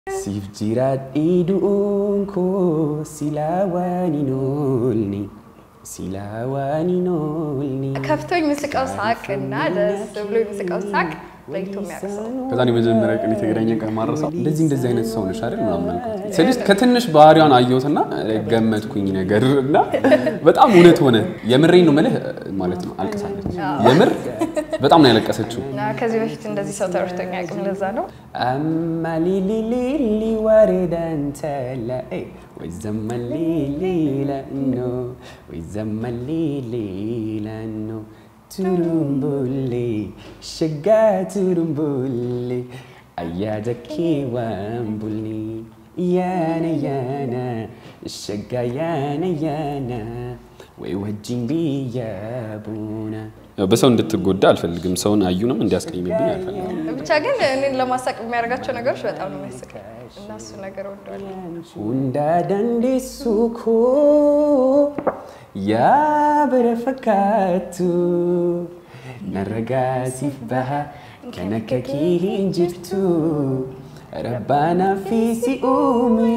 Siif jiraadhee du'uun koo silaa waan hin oolne silaa waan hin oolne ከፍቶኝ ምስቀው ሳቅ እና ደስ ብሎ ምስቀው ሳቅ ለይቶ የሚያውቅ ከዛ እኔ መጀመሪያ ቀን የተገናኘ ቀን ማረሳው እንደዚህ እንደዚህ አይነት ሰው ነሽ አይደል ምናምን አልኳት። ስልሽ ከትንሽ ባህሪዋን አየሁትና ገመትኩኝ ነገር እና በጣም እውነት ሆነ። የምሬን ነው የምልህ ማለት ነው። አልቅሳለች። የምር በጣም ነው ያለቀሰችው። እና ከዚህ በፊት እንደዚህ ሰው ተረድቶኝ አያውቅም። ለዛ ነው አማ ሊሊሊሊ ወሬዳን ተላኤ ወይ ዘመን ሊሊላኖ ወይ ዘመን ሊሊላኖ ቱሩምቡሌ ሸጋ ቱሩምቡሌ አያደኬ ዋንቡሌ ያነ ያነ ሸጋ ያነ ያነ ወይ ወጂን ብያ ቡና በሰው እንድትጎዳ አልፈልግም። ሰውን አዩንም እንዲያስቀይምብኝ አልፈልግም። ብቻ ግን እኔን ለማሳቅ የሚያደርጋቸው ነገሮች በጣም ነው የሚያስቀኝ እና እሱ ነገር ወደዋለሁ። Hunda dandeessu koo yaa bara fakkaattu narragaa siif baha kan akka kee hin jirtu rabbaanaa fi si uume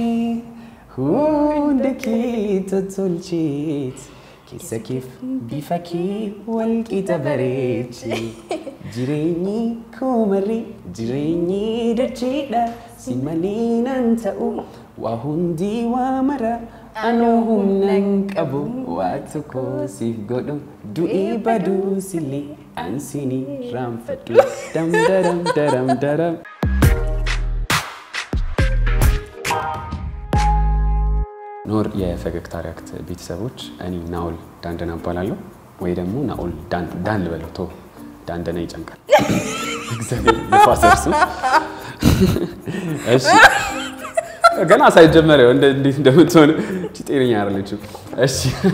hunda kee tottolcheet keessa keef bifa kee wal qixa bareeche jireenyi koomarri jireenyi dacheedha si malee nan ta'u waa hundi waa mara anoo humnan qabu waa tokko siif godhu du'ee baduu sillee ansini raanfadhu dam daram daram daram ኖር የፈገግታ ሪያክት ቤተሰቦች እኔ ናኦል ዳንደና እባላለሁ ወይ ደግሞ ናኦል ዳን ዳን ልበለው ቶ ዳንደና ይጨንቃል እግዚአብሔር የፋዘር ስም እሺ ገና ሳይጀመር ያው እንደ- እንዴት እንደምትሆን እቺ ጤነኛ አይደለችም እሺ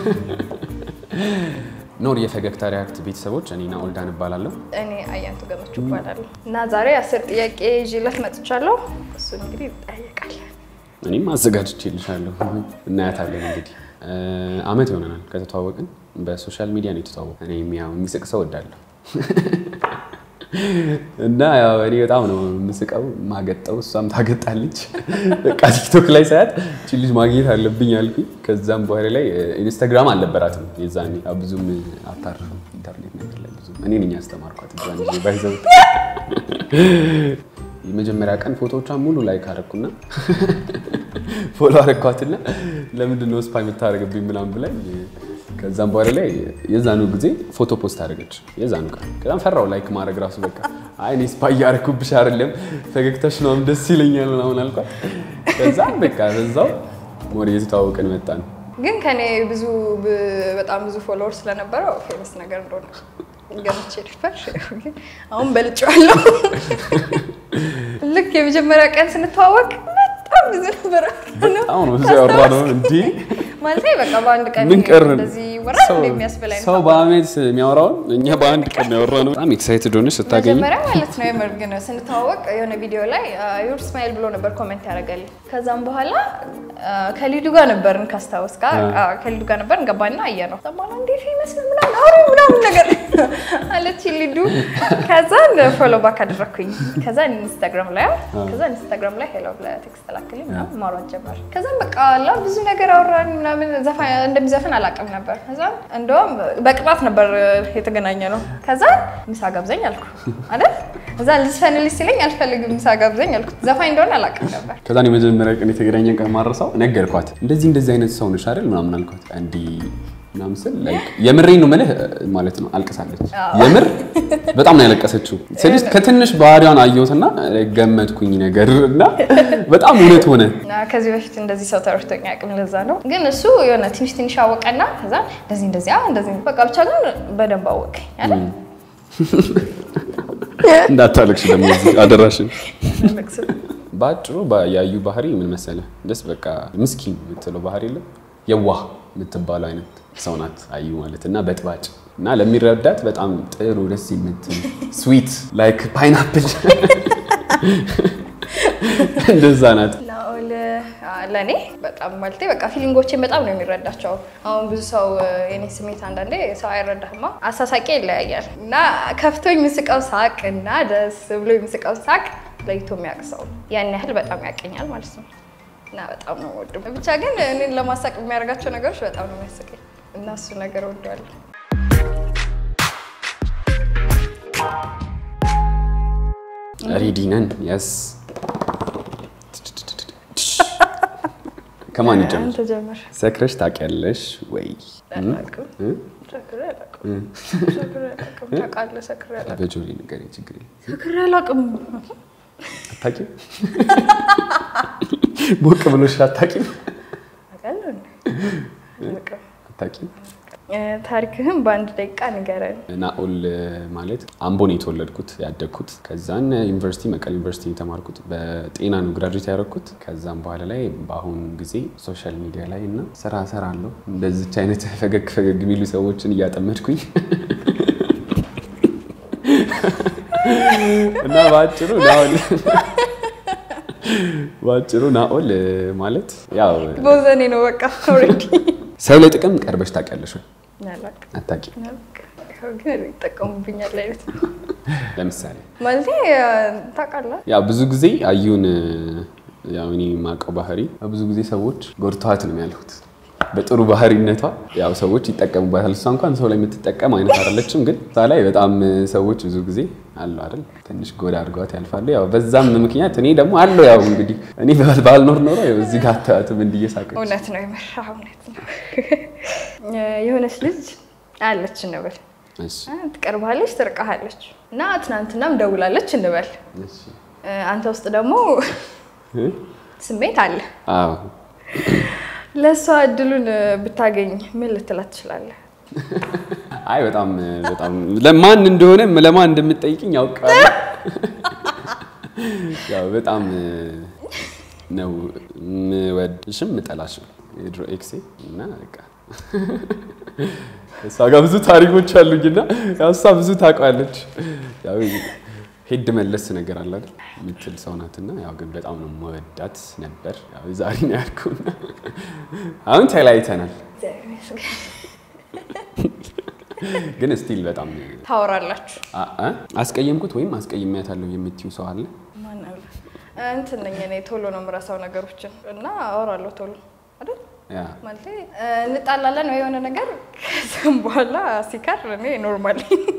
ኖር የፈገግታ ሪያክት ቤተሰቦች እኔ ናኦል ዳን እባላለሁ እኔ አያንቱ ገመቹ እባላለሁ እና ዛሬ አስር ጥያቄ ይዤለት መጥቻለሁ። እሱን እንግዲህ እንጠያየቃለን። እኔም አዘጋጅቼልሻለሁ እናያታለን እንግዲህ እ፣ አመት ይሆነናል ከተተዋወቅን በሶሻል ሚዲያ ነው የተተዋወቅ እኔ ያው የሚስቅ ሰው እወዳለሁ እና ያው እኔ በጣም ነው የምስቀው ማገጠው እሷም ታገጣለች በቃ ቲክቶክ ላይ ሳያት እቺ ልጅ ማግኘት አለብኝ አልኩኝ ከዛም በኋላ ላይ እ፣ ኢንስታግራም አልነበራትም የዛኔ ያው ብዙም አታርፍም ኢንተርኔት ነገር ላይ ብዙም እኔ ነኝ ያስተማርኳት እዛን ጊዜ ባይዘው የመጀመሪያ ቀን ፎቶዎቿን ሙሉ ላይክ አደረኩና ፎሎ አደረኳትና ለምንድን ነው ስፓይ የምታደርግብኝ ምናምን ብላኝ ከዛም በኋላ ላይ የዛኑ ጊዜ ፎቶ ፖስት አደረገች። የዛኑ ቀን ከዛም ፈራው ላይክ ማድረግ ራሱ በቃ አይ እኔ ስፓይ እያደረኩብሽ አይደለም ፈገግታሽ ምናምን ደስ ይለኛል ምናምን አልኳት። ከዛም በቃ በዛው ወደ የተተዋወቅን መጣን። ግን ከኔ ብዙ ብ- በጣም ብዙ ፎሎወር ስለነበረው ፌመስ ነገር እንደሆነ ገምቼ ነበር። ግን አሁን በልጬዋለሁ። ልክ የመጀመሪያ ቀን ስንተዋወቅ በጣም ብዙ ነበረ በጣም ነው እዚያ ያወራ ነው እንዲህ ማለት በቃ በአንድ ቀን ምን ቀርን እንደዚህ ይወራል ሰው- እንደ የሚያስብል አይነት ሰው በአመት የሚያወራውን እኛ በአንድ ቀን ያወራ ነው። በጣም ኤክሳይትድ ሆነሽ ስታገኝ መጀመሪያ ማለት ነው የምር ግን ስንተዋወቅ የሆነ ቪዲዮ ላይ ዩር ስማይል ብሎ ነበር ኮሜንት ያደረገልኝ። ከዛም በኋላ አ፣ ከሊዱ ጋር ነበርን ካስታወስ ጋር ከሊዱ ጋር ነበርን ገባና አየ ነው በኋላ እንዴ ፌመስ ነው ምናምን አውሪ ምናምን ነገር አለች ሊዱ። ከዛ ፎሎ ባክ አደረግኩኝ። ከዛ ኢንስታግራም ላይ ከዛ ኢንስታግራም ላይ ሄሎ ብለህ ቴክስት ላክልኝ ምናምን ማውራት ጀመር። ከዛም በቃ አላ ብዙ ነገር አወራን ምናምን ዘፋ- እንደሚዘፍን አላውቅም ነበር። ከዛ እንደውም በቅጣት ነበር የተገናኘ ነው። ከዛ ምሳ ጋብዘኝ አልኩ አይደል? እዛ ልዝፈንልሽ ሲለኝ አልፈልግም ምሳ ጋብዘኝ አልኩት። ዘፋኝ እንደሆነ አላውቅም ነበር። ከዛ እኔ የመጀመሪያ ቀን የተገናኘን ቀን ማረሳው ነገርኳት። እንደዚህ እንደዚህ አይነት ሰው ነሽ አይደል ምናምን አልኳት። እንዲህ ምናምን ስል ላይክ የምሬን ነው የምልህ ማለት ነው አልቅሳለች። የምር በጣም ነው ያለቀሰችው። ስልሽ ከትንሽ ባህሪዋን አየሁትና ገመትኩኝ ነገር እና በጣም እውነት ሆነ። እና ከዚህ በፊት እንደዚህ ሰው ተረድቶኝ አያውቅም። ለዛ ነው ግን እሱ የሆነ ትንሽ ትንሽ አወቀና ከዛ እንደዚህ እንደዚህ አ እንደዚህ በቃ ብቻ ግን በደንብ አወቀኝ አይደል? እንዳታለቅሽ ደግሞ እዚህ አደራሽን። ልቅስም በአጭሩ ባ- ያዩ ባህሪ ምን መሰለ ደስ በቃ ምስኪን የምትለው ባህሪ የለም የዋህ የምትባለው አይነት ሰው ናት አዩ ማለት እና በጥባጭ እና ለሚረዳት በጣም ጥሩ ደስ የምትል ስዊት ላይክ ፓይናፕል እንደዛ ናት። ናኦል ለእኔ በጣም ማለቴ በቃ ፊሊንጎቼን በጣም ነው የሚረዳቸው። አሁን ብዙ ሰው የኔ ስሜት አንዳንዴ ሰው አይረዳህማ፣ አሳሳቂ ይለያያል እና ከፍቶኝ የምስቀው ሳቅ እና ደስ ብሎ የምስቀው ሳቅ ለይቶ የሚያውቅ ሰው ነው። ያን ያህል በጣም ያቀኛል ማለት ነው እና በጣም ነው ወዱ። ብቻ ግን እኔን ለማሳቅ የሚያደርጋቸው ነገሮች በጣም ነው የሚያስቀኝ እና እሱ ነገር ወደዋለሁ። ሬዲ ነን። የስ ከማን ይጀምር? አንተ ጀምር። ሰክረሽ ታውቂያለሽ ወይ? አላውቅም። እ? ሰክሬ አላውቅም። ሰክሬ አላውቅም። ታውቃለህ? ሰክሬ አላውቅም። በጆሪ ንገሪኝ፣ ችግር የለም። ሰክሬ አላውቅም። አታውቂም? ሞቅ ብሎሽ አታውቂም? አውቃለሁ እንዴ? አላውቅም። አታውቂም? እ፣ ታሪክህን በአንድ ደቂቃ ንገረን። ናኦል ማለት አምቦን የተወለድኩት ያደግኩት። ከዛን ዩኒቨርሲቲ መቀሌ ዩኒቨርሲቲ የተማርኩት በጤና ነው ግራጁዌት ያደረግኩት። ከዛም በኋላ ላይ በአሁኑ ጊዜ ሶሻል ሚዲያ ላይ እና ስራ እሰራለሁ እንደዚች አይነት ፈገግ ፈገግ የሚሉ ሰዎችን እያጠመድኩኝ እና በአጭሩ ናኦል በአጭሩ ናኦል ማለት ያው ቦዘኔ ነው በቃ ኦልሬዲ። ሰው ለጥቅም ቀርበሽ ታውቂያለሽ ወይ? አላውቅም። አታውቂም? አላውቅም። ያው ግን ይጠቀሙብኛል አይነት ነው ለምሳሌ ማለቴ ታውቃለህ። ያው ብዙ ጊዜ አዩን ያው እኔ የማውቀው ባህሪ ብዙ ጊዜ ሰዎች ጎድተዋት ነው ያልኩት። በጥሩ ባህሪነቷ ያው ሰዎች ይጠቀሙባታል። እሷ እንኳን ሰው ላይ የምትጠቀም አይነት አይደለችም፣ ግን እሷ ላይ በጣም ሰዎች ብዙ ጊዜ አሉ አይደል ትንሽ ጎዳ አድርገዋት ያልፋሉ። ያው በዛም ምክንያት እኔ ደግሞ አለው ያው እንግዲህ እኔ ባልኖር ኖሮ ያው እዚህ ጋር አታያትም እንዲየሳቀች እውነት ነው የምር እውነት ነው። የሆነች ልጅ አለች እንበል እሺ ትቀርባለች፣ ትርቃሃለች እና ትናንትናም ደውላለች እንበል እሺ አንተ ውስጥ ደግሞ እ? ስሜት አለ። አዎ ለእሷ እድሉን ብታገኝ ምን ልትላት ትችላለህ? አይ በጣም በጣም ለማን እንደሆነ ለማን እንደምትጠይቅኝ ያውቃል። ያው በጣም ነው የምወድሽም የምጠላሽም የድሮ ኤክሴ እና በቃ እሷ ጋር ብዙ ታሪኮች አሉኝና ያው እሷ ብዙ ታውቃለች። ያው ሄድ መለስ ነገር አለ አይደል የምትል ሰው ናትና ያው ግን በጣም ነው መወዳት ነበር። ያው ዛሬ ነው ያልኩና አሁን ተለያይተናል። ግን ስቲል በጣም ታወራላችሁ? አ- አ? አስቀየምኩት ወይም አስቀይሜያታለሁ የምትይው ሰው አለ? ማን አለ? እንትን ነኝ እኔ ቶሎ ነው የምረሳው ነገሮችን እና አወራለሁ ቶሎ አይደል ያ ማለት እንጣላለን ወይ የሆነ ነገር ከዚም በኋላ ሲከር እኔ ኖርማል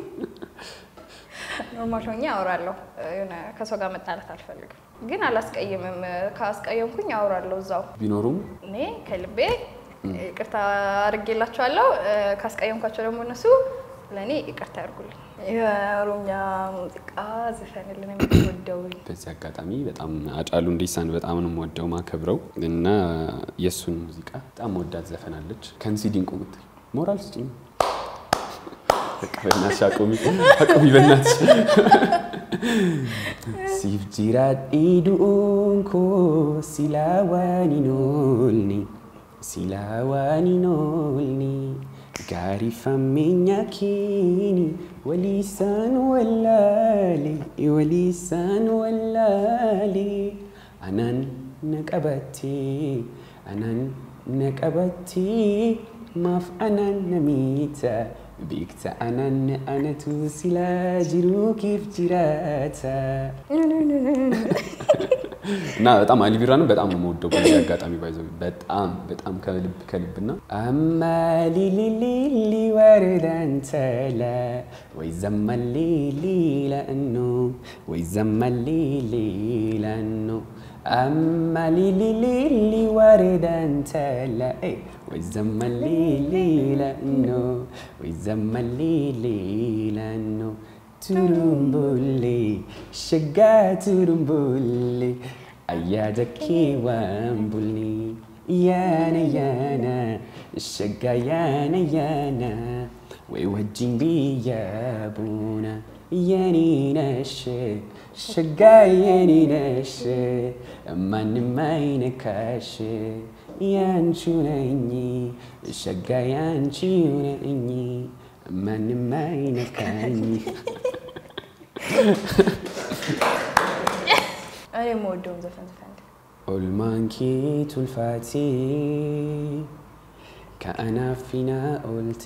ኖርማል ሆኜ አወራለሁ። የሆነ ከሰው ጋር መጣላት አልፈልግም፣ ግን አላስቀይምም። ካስቀየምኩኝ አወራለሁ እዛው ቢኖሩም እኔ ከልቤ ይቅርታ አድርጌላቸዋለሁ። ካስቀየምኳቸው ደግሞ እነሱ ለእኔ ይቅርታ ያድርጉልኝ። የኦሮምኛ ሙዚቃ ዝፈንልን የምትወደው በዚህ አጋጣሚ በጣም አጫሉ ሁንዴሳን በጣም ነው የምወደው ማከብረው እና የእሱን ሙዚቃ በጣም መወዳት ዘፈናለች። ከንሲ ዲንቁ ምትል ሞራል ስጭኝ በቃ በእናትሽ አቁሚ አቁሚ በእናትሽ ሲፍ ጅራadhi du'uun koo silaa waan hin oolne silaa waan hin oolne gaarii fammeenya keeni waliisaan wallaale waliisaan wallaale anaan na qabattee anaan na qabattee maaf anaan na miita beekta anaan anatu silaa jiruu kiif jiraata እና በጣም አሊቢራንም በጣም ነው የምወደው። በዚህ አጋጣሚ ባይዘው በጣም በጣም ከልብ ከልብና አማ ሊሊሊሊ ወረዳንተላ ወይ ዘመሊሊ ለእኖ ወይ ዘመሊሊ ለእኖ አማ ሊሊሊሊ ወረዳንተላ ወይ ዘመሊሊ ለእኖ ወይ ዘመሊሊ ለእኖ ቱሩምቡሌ ሸጋ ቱሩምቡሌ አያደኬ ዋምቡሌ ያነ ያነ ሸጋ ያነ ያነ ወይ ወጅን ብያ ቡና የኔ ነሽ ሸጋ የኔ ነሽ ማንም አይነካሽ ያንቺ ነኝ ሸጋ ያንቺ ነኝ ማንም አይነካኝ። እኔ የምወደውን ዘፈን ዘፈን ኦልማንኬ ቱልፋቴ ከአናፊና ኦልቴ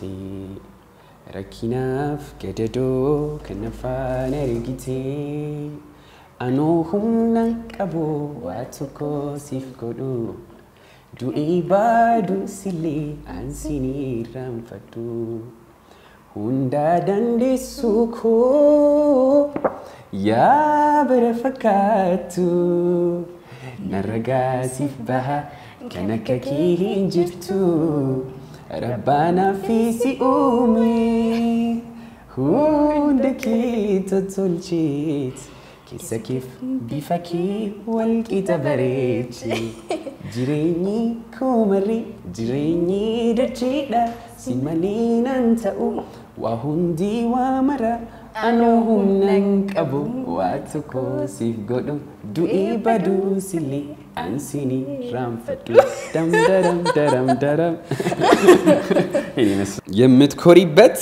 ረኪናፍ ገደዶ ከነፋን ergite anoo humna qabu waa tokko siif godhu du'ii baadu sillee ansinii irraanfadhu hundaa dandeessuu koo yaa bara fakkaattu narragaa siif baha kan akka kee hin jirtu rabbaanaa fi si uume hunda kee tottolcheet keessa keef bifa kee wal qixa bareeche jireenyi koo marri jireenyi dacheedha si malee nan ta'u waa hundi waa mara anoo humnan qabu waa tokko siif godhu du'ee baduu sillee ansinii raanfadhu dam daram daram daram የምትኮሪበት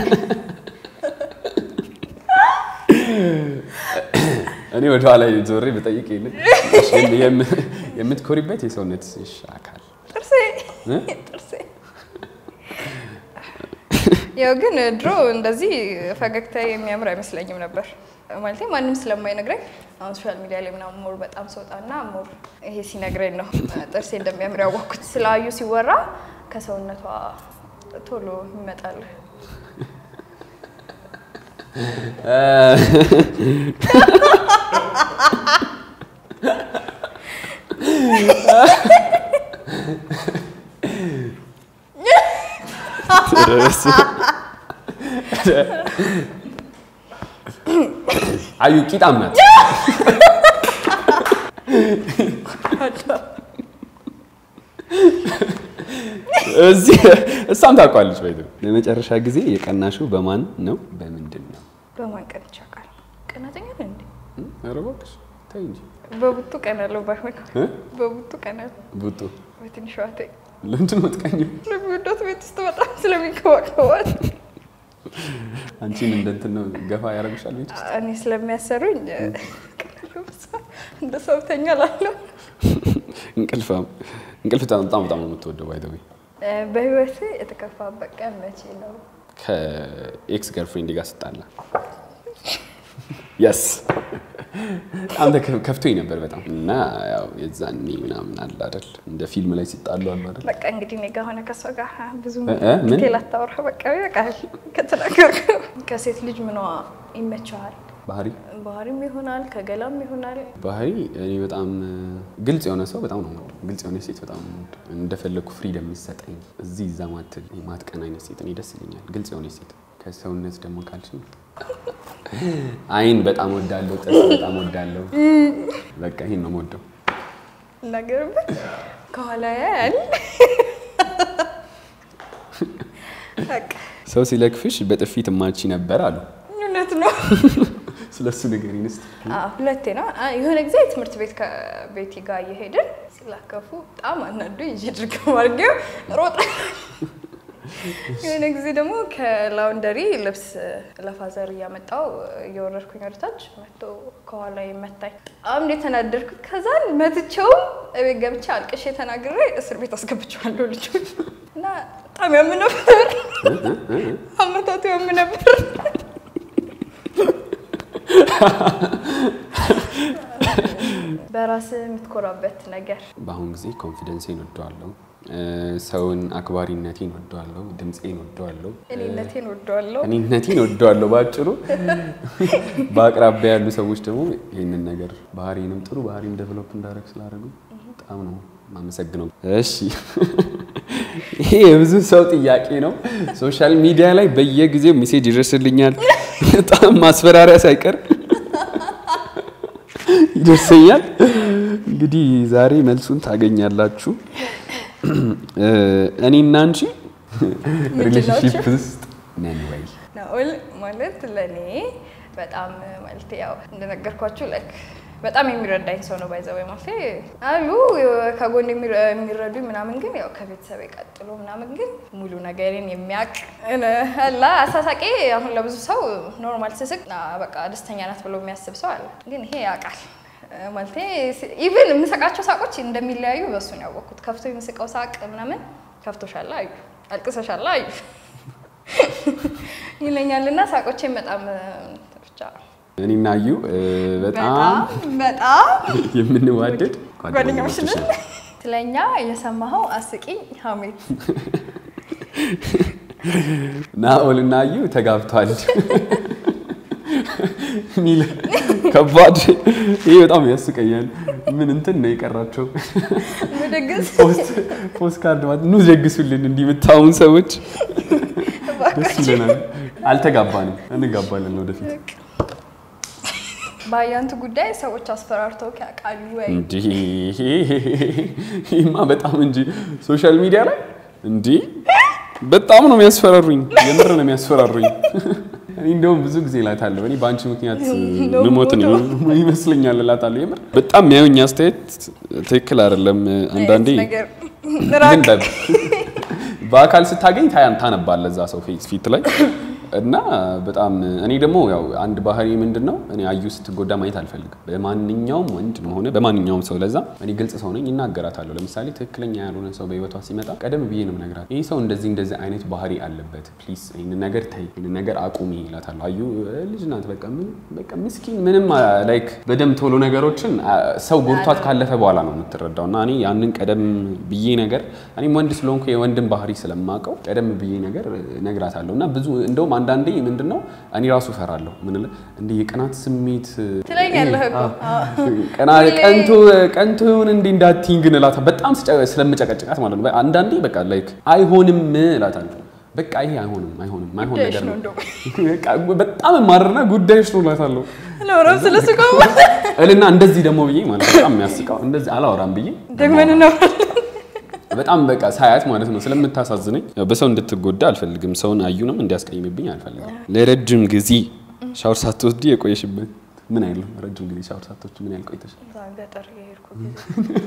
እኔ ወደ ኋላ ዞሬ ብጠይቅ የለ የምትኮሪበት የሰውነትሽ አካል ጥርሴ ጥርሴ ያው ግን ድሮ እንደዚህ ፈገግታ የሚያምር አይመስለኝም ነበር። ማለት ማንም ስለማይነግረኝ አሁን ሶሻል ሚዲያ ላይ ምናምን ሞር በጣም ሰውጣና ሞር ይሄ ሲነግረኝ ነው ጥርሴ እንደሚያምር ያወቅኩት። ስለ አዩ ሲወራ ከሰውነቷ ቶሎ ይመጣል። አዩ ቂጣም ናት። እዚህ እሷም ታውቋለች። ባይ ለመጨረሻ ጊዜ የቀናሽው በማን ነው? በምንድን ነው? በማን ቀንቼ አውቃለሁ? ቀናተኛ ነህ እንዴ? ኧረ እባክሽ ተይ እንጂ። በቡጡ ቀናለሁ። ባይሆን እ? በቡጡ ቀናለሁ። ቡጡ በትንሿ እህቴ ለምንድን ነው የምትቀኚው? ስለሚወዳት ቤት ውስጥ በጣም ስለሚንከባከባት አንቺን እንደ እንትን ነው ገፋ ያደርግሻል ቤት ውስጥ? እኔ ስለሚያሰሩኝ ቀናለሁ። በሷ እንደ ሰው እተኛላለሁ። እንቅልፋም እንቅልፍ በጣም በጣም በጣም ነው የምትወደው። ባይ ዘ ዌይ በህይወቴ የተከፋበት ቀን መቼ ነው? ከኤክስ ገርፍሬንድ ጋር ስጣላ የስ በጣም ተከ- ከፍቶኝ ነበር በጣም እና ያው የዛኔ ምናምን አለ አይደል እንደ ፊልም ላይ ሲጣሉ አሉ አይደል በቃ እንግዲህ እኔ ጋር ሆነ ከሷ ጋር ብዙ እ- እ? ምን? ዲቴል አታወራ። በቃ ይበቃል ከተናገርከው። ከሴት ልጅ ምኗ ይመቸዋል? ባህሪ ባህሪም ይሆናል ከገላም ይሆናል። ባህሪ እኔ በጣም ግልጽ የሆነ ሰው በጣም ነው የምወደው። ግልጽ የሆነ ሴት በጣም ነው የምወደው። እንደፈለግኩ ፍሪደም የሚሰጠኝ እዚህ እዛ ማትል ማትቀን አይነት ሴት እኔ ደስ ይለኛል። ግልጽ የሆነ ሴት ከሰውነት ደግሞ ካልሽ አይን በጣም ወዳለሁ፣ ጥርስ በጣም ወዳለሁ። በቃ ይሄን ነው የምወደው። እናገርበት ከኋላ ያያል። በቃ ሰው ሲለክፍሽ በጥፊት ማቺ ነበር አሉ። እውነት ነው። ስለሱ ንገሪኝ እስኪ። አዎ፣ ሁለቴ ነው። አ- የሆነ ጊዜ ትምህርት ቤት ከቤቲ ጋር እየሄድን ሲላከፉ በጣም አናዱ ይዤ ድርግም አድርጌው ሮጠ። የሆነ ጊዜ ደግሞ ከላውንደሪ ልብስ ለፋዘር እያመጣው እየወረድኩኝ ወደታች መጥቶ ከኋላ መታኝ። በጣም እንዴት ተናደድኩት። ከዛን መትቼውም እቤት ገብቼ አልቅሼ ተናግሬ እስር ቤት አስገብቼዋለሁ ልጁ እና በጣም ያም ነበር። አመታቱ ያም ነበር። በራስ የምትኮራበት ነገር በአሁን ጊዜ ኮንፊደንሴን ወደዋለሁ፣ ሰውን አክባሪነቴን ወደዋለሁ፣ ድምፄን ወደዋለሁ፣ እኔነቴን ወደዋለሁ። እኔነቴን ወደዋለሁ። በአጭሩ በአቅራቢያ ያሉ ሰዎች ደግሞ ይህንን ነገር ባህሪንም ጥሩ ባህሪም ዴቨሎፕ እንዳደረግ ስላደረጉ በጣም ነው የማመሰግነው። እሺ ይሄ የብዙ ሰው ጥያቄ ነው። ሶሻል ሚዲያ ላይ በየጊዜው ሜሴጅ ይደርስልኛል። በጣም ማስፈራሪያ ሳይቀር ይደርሰኛል። እንግዲህ ዛሬ መልሱን ታገኛላችሁ። እኔና አንቺ ሪሌሽንሺፕ ውስጥ ነን ወይ? ናኦል ማለት ለእኔ በጣም ማለት ያው እንደነገርኳችሁ ላይክ በጣም የሚረዳኝ ሰው ነው። ባይዘው ማለት አሉ ከጎን የሚረ- የሚረዱኝ ምናምን፣ ግን ያው ከቤተሰብ ቀጥሎ ምናምን፣ ግን ሙሉ ነገሬን የሚያውቅ አላ አሳሳቄ አሁን ለብዙ ሰው ኖርማል ስስቅ ና በቃ ደስተኛ ናት ብሎ የሚያስብ ሰው አለ። ግን ይሄ ያውቃል ማለት ኢቭን የምሰቃቸው ሳቆች እንደሚለያዩ በሱ ነው ያወቅኩት። ከፍቶ የምስቀው ሳቅ ምናምን ከፍቶሻል አዩ፣ አልቅሰሻል አዩ ይለኛል እና ሳቆቼን በጣም ብቻ እኔና አዩ እ፣ በጣም በጣም በጣም የምንዋደድ ጓደኛሞች ነን። ነን። ስለኛ የሰማኸው አስቂኝ ሀሜት ናኦል እና አዩ ተጋብቷል ሚል ከባድ ይህ በጣም ያስቀኛል። ምን እንትን ነው የቀራቸው? ምድግስ ፖስት ፖስት ካርድ ማለት ኑ ደግሱልን እንዲህ የምታውን ሰዎች ደስ ይለናል። አልተጋባንም፣ እንጋባለን ወደፊት። በአያንቱ ጉዳይ ሰዎች አስፈራርተው ያውቃሉ ወይ? እንዲህ ይህማ በጣም እንጂ ሶሻል ሚዲያ ላይ እንዲህ በጣም ነው የሚያስፈራሩኝ። የምር ነው የሚያስፈራሩኝ። እኔ እንደውም ብዙ ጊዜ እላታለሁ እኔ በአንቺ ምክንያት ነው ምሞት ነው ይመስለኛል እላታለሁ። የምር በጣም የሚያዩኝ አስተያየት ትክክል አይደለም። አንዳንዴ ነገር ግን ራቅ በ- በአካል ስታገኝ ታያን ታነባለህ እዛ ሰው ፊት ፊት ላይ እና በጣም እኔ ደግሞ ያው አንድ ባህሪ ምንድን ነው እኔ አዩ ስትጎዳ ማየት አልፈልግም። በማንኛውም ወንድ ሆነ በማንኛውም ሰው ለዛ እኔ ግልጽ ሰው ነኝ፣ ይናገራታለሁ። ለምሳሌ ትክክለኛ ያልሆነ ሰው በህይወቷ ሲመጣ ቀደም ብዬ ነው ነግራት፣ ይህ ሰው እንደዚህ እንደዚህ አይነት ባህሪ አለበት፣ ፕሊዝ ይህንን ነገር ተይ፣ ይህንን ነገር አቁሚ ይላታለሁ። አዩ እ፣ ልጅ ናት፣ በቃ ምን በቃ ምስኪን ምንም ላይክ በደንብ ቶሎ ነገሮችን አ፣ ሰው ጎድቷት ካለፈ በኋላ ነው የምትረዳው። እና እኔ ያንን ቀደም ብዬ ነገር እኔም ወንድ ስለሆንኩ የወንድን ባህሪ ስለማውቀው ቀደም ብዬ ነገር ነግራታለሁ። እና ብዙ እንደውም አንዳንዴ ምንድን ነው እኔ ራሱ እፈራለሁ። ምን ለ እንደ የቅናት ስሜት ትለኛለህ እኮ ቀና ቀንቶ ቀንቶ ይሁን እንዲህ እንዳትይኝ ግን እላታ በጣም ስጨ- ስለምጨቀጭቃት ማለት ነው። አንዳንዴ በቃ ላይክ አይሆንም እላታለሁ። በቃ ይሄ አይሆንም አይሆንም አይሆን ጉዳይሽ ነገር ነው ነው እንደውም በቃ በጣም የማርና ጉዳይሽ ነው እላታለሁ ለወራም ስለሱ ቆማ እልና እንደዚህ ደግሞ ብዬ ማለት ነው በጣም የሚያስቀው እንደዚህ አላወራም ብዬ ደግመን ነው በጣም በቃ ሳያት ማለት ነው ስለምታሳዝነኝ ያው በሰው እንድትጎዳ አልፈልግም። ሰውን አዩንም እንዲያስቀይምብኝ አልፈልግም። ለረጅም ጊዜ ሻወር ሳትወስዲ የቆየሽበት ምን አይለው? ረጅም ጊዜ ሻወር ሳትወስጂ ምን ያህል ቆይተሽ? እዛ ገጠር የሄድኩ ጊዜ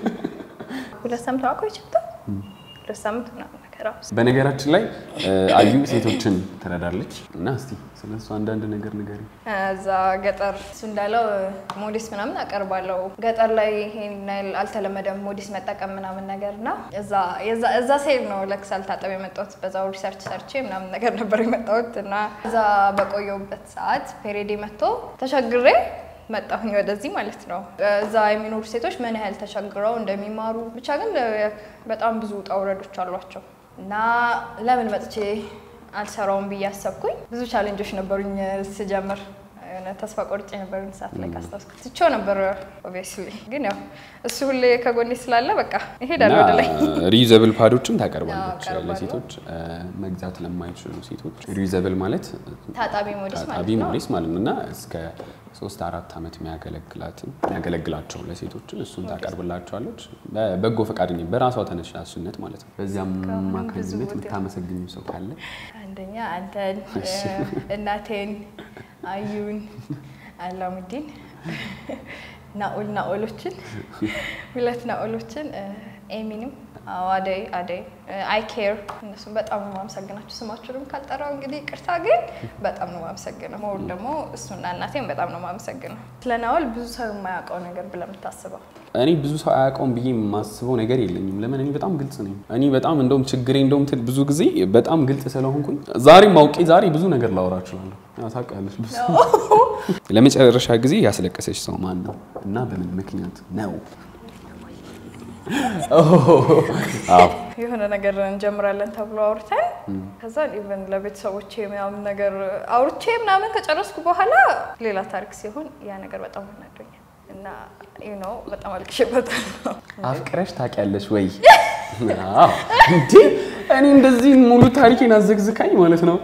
ሁለት ሳምንት ነው ቆይቼ ሁለት ሳምንት ምናምን ነገር አዎ። በነገራችን ላይ እ፣ አዩ ሴቶችን ትረዳለች እና እስቲ ስለ እሱ አንዳንድ ነገር ንገሪ። እዛ ገጠር እሱ እንዳለው ሞዴስ ምናምን አቀርባለሁ። ገጠር ላይ ይሄን ያህል አልተለመደም ሞዴስ መጠቀም ምናምን ነገር እና እዛ- የዛ- እዛ ሴድ ነው ለክስ አልታጠብ የመጣሁት በዛው ሪሰርች ሰርቼ ምናምን ነገር ነበር የመጣሁት እና እዛ በቆየሁበት ሰዓት ፔሬዴ መጥቶ ተቸግሬ መጣሁኝ ወደዚህ ማለት ነው። እዛ የሚኖሩ ሴቶች ምን ያህል ተቸግረው እንደሚማሩ ብቻ ግን በጣም ብዙ ውጣ ውረዶች አሏቸው እና ለምን መጥቼ አልሰራውም ብዬ አሰብኩኝ። ብዙ ቻሌንጆች ነበሩኝ ስጀምር የሆነ ተስፋ ቆርጬ ነበር ሰዓት ላይ ካስታውስኩ ትቼው ነበር። ኦብቪየስሊ ግን ያው እሱ ሁሌ ከጎኔ ስላለ በቃ እሄዳለሁ ወደ ላይ። ሪዩዘብል ፓዶችን ታቀርባለች አዎ፣ አቀርባለሁ። ለሴቶች እ፣ መግዛት ለማይችሉ ሴቶች። ሪዩዘብል ማለት ታጣቢ ሞዴስ ማለት ታጣቢ ነው። ሞዴስ ማለት ነው እና እስከ ሶስት አራት ዓመት የሚያገለግላትን የሚያገለግላቸው ለሴቶችን እሱን ታቀርብላቸዋለች። በበጎ ፈቃደኛ በራሷ ተነሳሽነት ማለት ነው። በዚያም አማካኝነት የምታመሰግኙ ሰው ካለ አንደኛ አንተን፣ እናቴን፣ አዩን፣ አላሙዲን፣ ናኦል ናኦሎችን ሁለት ናኦሎችን ኤሚንም አዎ፣ አደይ አደይ አይ ኬር እነሱም በጣም ነው የማመሰግናቸው። ስማችሁንም ካልጠራው እንግዲህ ቅርታ፣ ግን በጣም ነው የማመሰግነው። መውል ደግሞ እሱና እናቴን በጣም ነው የማመሰግነው። ስለ ናኦል ብዙ ሰው የማያውቀው ነገር ብለህ የምታስበው እኔ ብዙ ሰው አያውቀውም ብዬ የማስበው ነገር የለኝም። ለምን እኔ በጣም ግልጽ ነኝ። እኔ በጣም እንደውም ችግሬ እንደውም ትል ብዙ ጊዜ በጣም ግልጽ ስለሆንኩኝ ዛሬም አውቄ ዛሬ ብዙ ነገር ላወራ እችላለሁ። ያው ታውቂያለሽ ብዙ ለመጨረሻ ጊዜ ያስለቀሰች ሰው ማን ነው እና በምን ምክንያት ነው? አዎ የሆነ ነገር እንጀምራለን ተብሎ አውርተን ከዛ ኢቨን ለቤተሰቦቼ ምናምን ነገር አውርቼ ምናምን ከጨረስኩ በኋላ ሌላ ታሪክ ሲሆን ያ ነገር በጣም አናዶኛል እና ዩ ኖ በጣም አልቅሼበታለሁ። አፍቅረሽ ታውቂያለሽ ወይ? አዎ እንዴ እኔ እንደዚህ ሙሉ ታሪኬን አዘግዝካኝ ማለት ነው።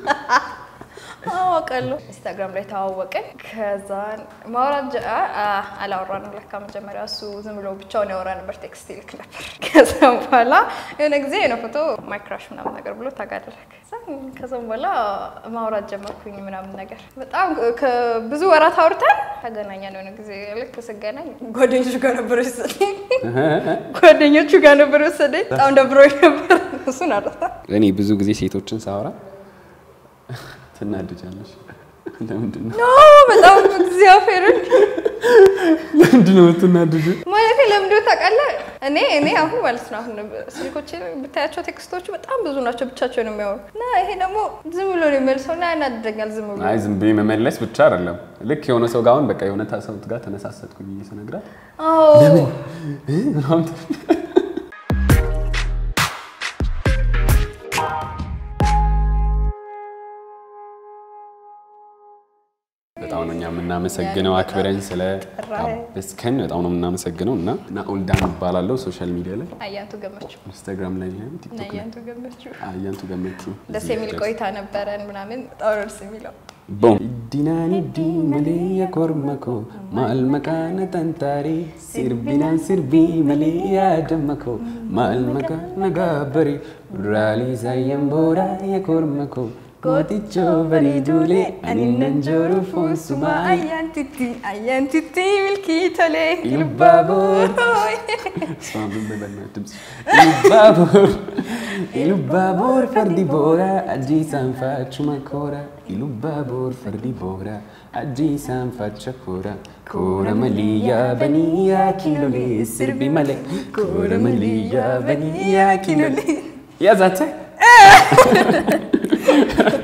አውቃለሁ። ኢንስታግራም ላይ ተዋወቅን። ከዛ ማውራት ጀ- አ- አ- አላወራንም ለካ መጀመሪያ እሱ ዝም ብሎ ብቻውን ያወራ ነበር፣ ቴክስት ይልክ ነበር። ከዛ በኋላ የሆነ ጊዜ የሆነ ፎቶ ማይክራሽ ምናምን ነገር ብሎ ታጋደረግ። ከዛም በኋላ ማውራት ጀመርኩኝ ምናምን ነገር በጣም ከብዙ ወራት አውርተን ተገናኘን። የሆነ ጊዜ ልክ ስገናኝ ጓደኞቹ ጋር ነበር የወሰደኝ ጓደኞቹ ጋር ነበር የወሰደኝ። በጣም ደብሮኝ ነበር። እሱን አረሳ እኔ ብዙ ጊዜ ሴቶችን ሳወራ ትናድጃለሽ። ለምንድን ነው ኖ በጣም እግዚአብሔርን ለምንድን ነው የምትናድዱ? ማለት ለምንድነው ታውቃለህ? እኔ እኔ አሁን ማለት ነው አሁን ስልኮቼ ብታያቸው ቴክስቶቹ በጣም ብዙ ናቸው፣ ብቻቸውን የሚያወሩ እና ይሄ ደግሞ ዝም ብሎ ነው የሚመልሰው እና ያናድደኛል። ዝም ብሎ አይ ዝም ብዬ መመለስ ብቻ አይደለም። ልክ የሆነ ሰው ጋር አሁን በቃ የሆነ ሰው ጋር ተነሳሰጥኩ ብዬ ስነግራት አዎ እ ምናምን ትላለች። በጣም ነው እኛ የምናመሰግነው አክብረን ስለ ጋበዝከን በጣም ነው የምናመሰግነው። እና ናኦል ዳን እባላለሁ ሶሻል ሚዲያ ላይ አያንቱ ገመቹ ኢንስታግራም ላይ ነው ቲክቶክ ላይ አያንቱ ገመቹ አያንቱ ገመቹ ደስ የሚል ቆይታ ነበረን ምናምን በጣም ነው ደስ የሚለው ቦም ዲናኒ ዲ መሌ የኮርመኮ ማል መቃነ ተንታሪ ሲርቢናን ሲርቢ መሌ ያደመኮ ማል መቃነ ጋበሪ ራሊ ዛየንቦራ የኮርመኮ ጎቲቾ በሪዱሌ አኒነን ጆሩ ፉንሱማ አያንቲቲ አያንቲቲ ሚልኪ ቶሌ ኢሉባቦር እሷን በበናት ድምፅ ኢሉባቦር ኢሉባቦር ፈርዲ ቦራ አጂሳን ፋቹማ ኮራ ኢሉባቦር ፈርዲ ቦራ አጂሳን ፋቸ ኮራ ኮረ መልያ በኒያ ኪሎሌ ስርቢ መለ ኮረ መልያ በኒያ ኪሎሌ ያዛተ